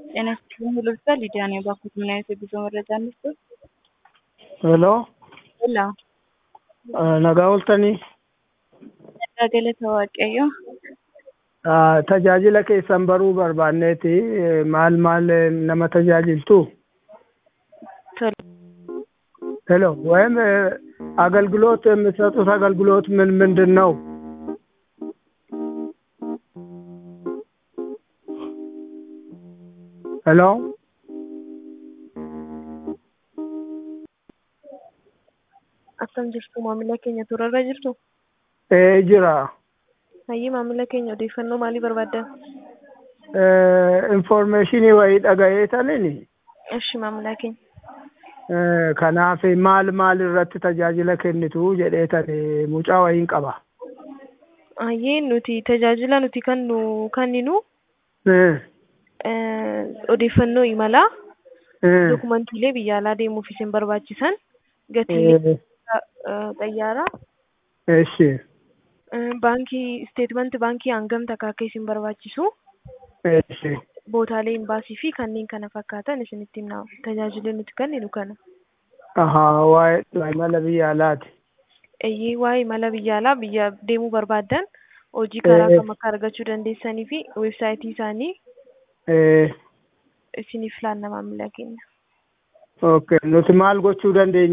ጤና ይስጥልኝ ልብሳ ሊዲያ ነኝ። እባክዎት ምን አይነት የጉዞ መረጃ እንስጥ? ሄሎ ሄሎ nagaa ooltanii tajaajila waaqayyo tajaajila keessan baruu barbaanneeti maal maal nama tajaajiltu tole ሄሎ ወይም አገልግሎት የምትሰጡት አገልግሎት ምን ምንድን ነው? ሄሎ Akkam jirtu maamila keenya turarra jirtu? ee jira Hayyii maamila keenya odeeffannoo maalii barbaaddan? informeeshinii wayii dhaga'ee tanini Ishi maamila keenya. kanaaf maal maal irratti tajaajila kennitu jedhee tani mucaa wayiin qaba. Hayyii nuti tajaajila nuti kennu kenninu Eh, eh, odeeffannoo imalaa eh, dokumantiilee biyya alaa deemuuf isin barbaachisan gatii eh, xayyaaraa Eshi, eh, baankii isteetmenti baankii hangam takka akka isin barbaachisu eshi, bootaalee imbaasii fi kanneen kana fakkaatan isinitti himna tajaajilli nuti kenninu kana. ahaa, waa'ee imala biyya alaati. Eeyyee waa'ee imala biyya alaa biyya deemuu barbaaddan hojii karaa Eh. kam akka argachuu dandeessanii fi weebsaayitii isaanii Eh, isiniif laanna maamila keenya. okay, nuti maal gochuu dandeenya?